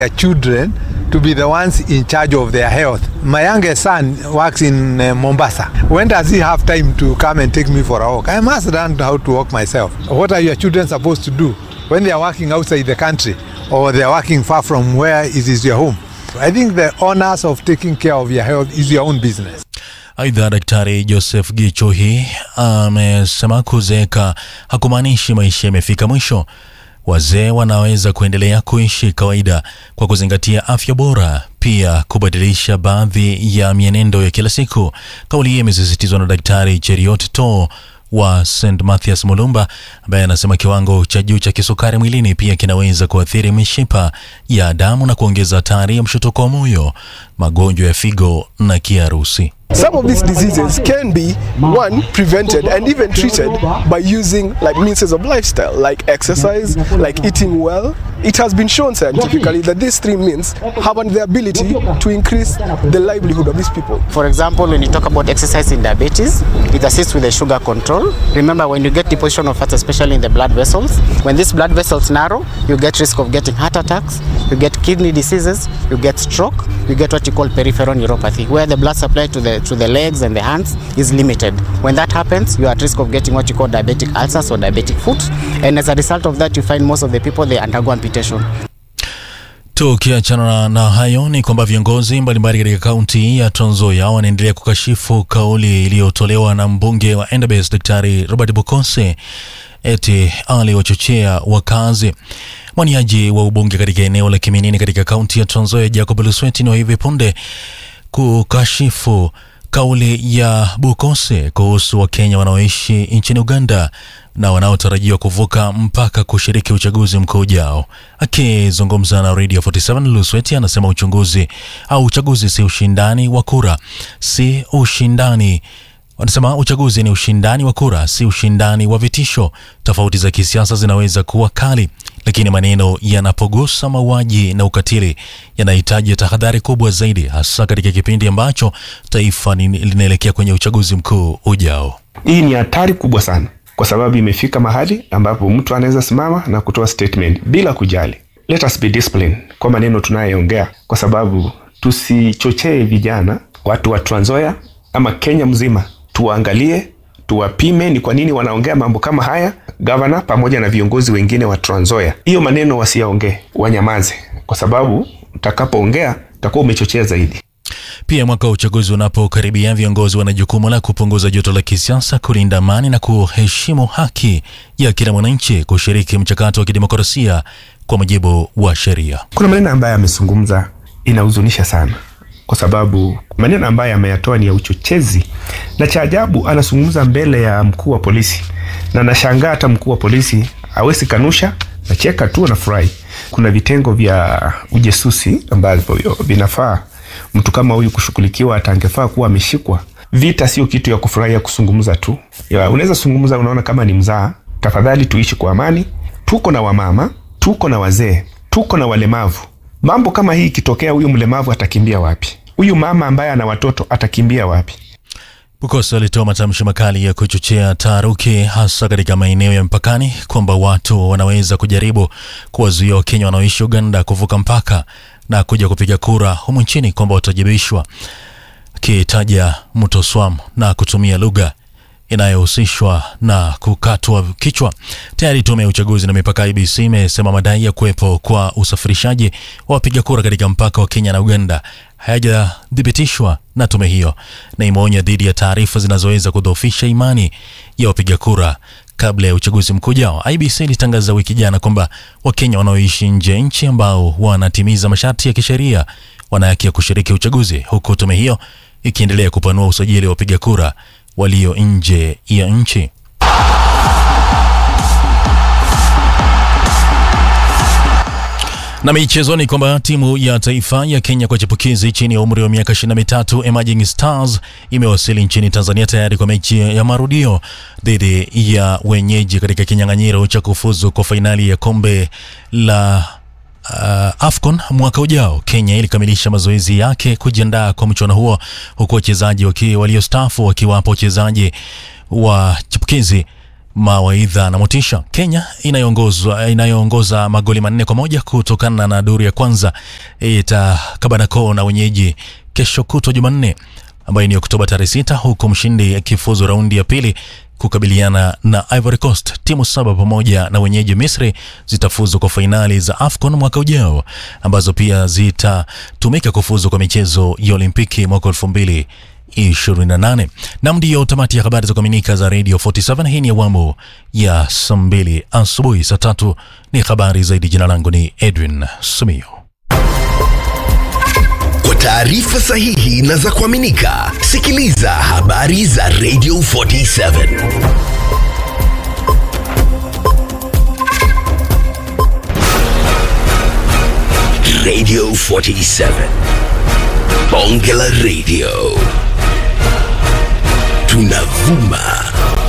their children to be the ones in charge of their health. My youngest son works in uh, Mombasa. When does he have time to come and take me for a walk? I must learn how to walk myself. What are your children supposed to do when they are working outside the country or they are working far from where it is your home? I think the honors of taking care of your health is your own business. Aidha, Daktari Joseph Gichuhi amesema kuzeeka hakumaanishi maisha yamefika mwisho. Wazee wanaweza kuendelea kuishi kawaida kwa kuzingatia afya bora, pia kubadilisha baadhi ya mienendo ya kila siku. Kauli hii imesisitizwa na Daktari Cheriot To wa St Mathias Mulumba, ambaye anasema kiwango cha juu cha kisukari mwilini pia kinaweza kuathiri mishipa ya damu na kuongeza hatari ya mshutuko wa moyo, magonjwa ya figo na kiharusi. Some of these diseases can be one prevented and even treated by using like means of lifestyle, like exercise, like eating well. It has been shown scientifically that these three means have the ability to increase the livelihood of these people. For example, when you talk about exercise in diabetes, it assists with the sugar control. Remember, when you get deposition of fat, especially in the blood vessels, when these blood vessels narrow, you get risk of getting heart attacks, you get kidney diseases, you get stroke, you get what you call peripheral neuropathy, where the blood supply to the to the legs and the hands is limited. When that happens, you are at risk of getting what you call diabetic ulcers or diabetic foot, and as a result of that, you find most of the people they undergo amputation. Tukiachana na hayo ni kwamba viongozi mbalimbali katika kaunti ya Trans Nzoia wanaendelea kukashifu kauli iliyotolewa na mbunge wa Endabess Daktari Robert Bukose eti aliwachochea wakazi. Mwaniaji wa ubunge katika eneo la Kiminini katika kaunti ya Trans Nzoia Jacob Lusweti ni wa hivi punde kukashifu kauli ya Bukose kuhusu Wakenya wanaoishi nchini Uganda na wanaotarajiwa kuvuka mpaka kushiriki uchaguzi mkuu ujao. Akizungumza na Radio 47, Lusweti anasema uchunguzi au uchaguzi si ushindani wa kura, si ushindani Wanasema uchaguzi ni ushindani wa kura, si ushindani wa vitisho. Tofauti za kisiasa zinaweza kuwa kali, lakini maneno yanapogusa mauaji na ukatili yanahitaji tahadhari kubwa zaidi, hasa katika kipindi ambacho taifa ni- linaelekea kwenye uchaguzi mkuu ujao. Hii ni hatari kubwa sana, kwa sababu imefika mahali ambapo mtu anaweza simama na kutoa statement bila kujali. Let us be disciplined kwa maneno tunayoongea, kwa sababu tusichochee vijana, watu wa Trans Nzoia ama Kenya mzima, tuwaangalie, tuwapime ni kwa nini wanaongea mambo kama haya. Gavana pamoja na viongozi wengine wa Trans Nzoia, hiyo maneno wasiyaongee, wanyamaze, kwa sababu utakapoongea utakuwa umechochea zaidi. Pia mwaka wa uchaguzi unapokaribia, viongozi wana jukumu la kupunguza joto la kisiasa, kulinda amani na kuheshimu haki ya kila mwananchi kushiriki mchakato wa kidemokrasia kwa mujibu wa sheria. Kuna maneno ambayo amezungumza inahuzunisha sana, kwa sababu maneno ambayo ameyatoa ni ya uchochezi, na cha ajabu anazungumza mbele ya mkuu wa polisi, na nashangaa hata mkuu wa polisi hawezi kanusha, nacheka tu, nafurahi. Kuna vitengo vya ujesusi ambavyo vinafaa mtu kama huyu kushughulikiwa, hata angefaa kuwa ameshikwa. Vita sio kitu ya kufurahia kuzungumza tu, Ya, unaweza zungumza, unaona kama ni mzaa. Tafadhali tuishi kwa amani. Tuko na wamama, tuko na wazee, tuko na walemavu. Mambo kama hii ikitokea, huyu mlemavu atakimbia wapi? Huyu mama ambaye ana watoto atakimbia wapi? Bukosa alitoa matamshi makali ya kuchochea taharuki hasa katika maeneo ya mpakani kwamba watu wanaweza kujaribu kuwazuia Wakenya wanaoishi Uganda kuvuka mpaka na kuja kupiga kura humu nchini kwamba watajibishwa, akitaja mto Swam na kutumia lugha inayohusishwa na kukatwa kichwa. Tayari tume ya uchaguzi na mipaka IBC imesema madai ya kuwepo kwa usafirishaji wa wapiga kura katika mpaka wa Kenya na Uganda hayajathibitishwa na tume hiyo, na imeonya dhidi ya taarifa zinazoweza kudhoofisha imani ya wapiga kura kabla ya uchaguzi mkuu ujao. IBC ilitangaza wiki jana kwamba Wakenya wanaoishi nje ya nchi ambao wanatimiza masharti ya kisheria wana haki ya kushiriki uchaguzi, huku tume hiyo ikiendelea kupanua usajili wa wapiga kura walio nje ya nchi. Na michezoni kwamba timu ya taifa ya Kenya kwa chipukizi chini ya umri wa miaka 23 Emerging Stars imewasili nchini Tanzania tayari kwa mechi ya marudio dhidi ya wenyeji katika kinyang'anyiro cha kufuzu kwa fainali ya kombe la uh, AFCON mwaka ujao. Kenya ilikamilisha mazoezi yake kujiandaa kwa mchuano huo huku wachezaji waki- waliostaafu wakiwapo wachezaji wa chipukizi mawaidha na motisha. Kenya inayoongozwa inayoongoza magoli manne kwa moja kutokana na duru ya kwanza itakabana koo na wenyeji kesho kutwa Jumanne ambayo ni Oktoba tarehe sita, huku mshindi akifuzu raundi ya pili kukabiliana na Ivory Coast. Timu saba pamoja na wenyeji Misri zitafuzu kwa fainali za AFCON mwaka ujao ambazo pia zitatumika kufuzu kwa michezo ya Olimpiki mwaka elfu mbili 28 nam ndiyo tamati ya habari za kuaminika za Radio 47. Hii ni awamu ya saa mbili asubuhi. Saa tatu ni habari zaidi. Jina langu ni Edwin Sumio. Kwa taarifa sahihi na za kuaminika, sikiliza habari za Radio 47 Radio 47 Bonge la Radio tunavuma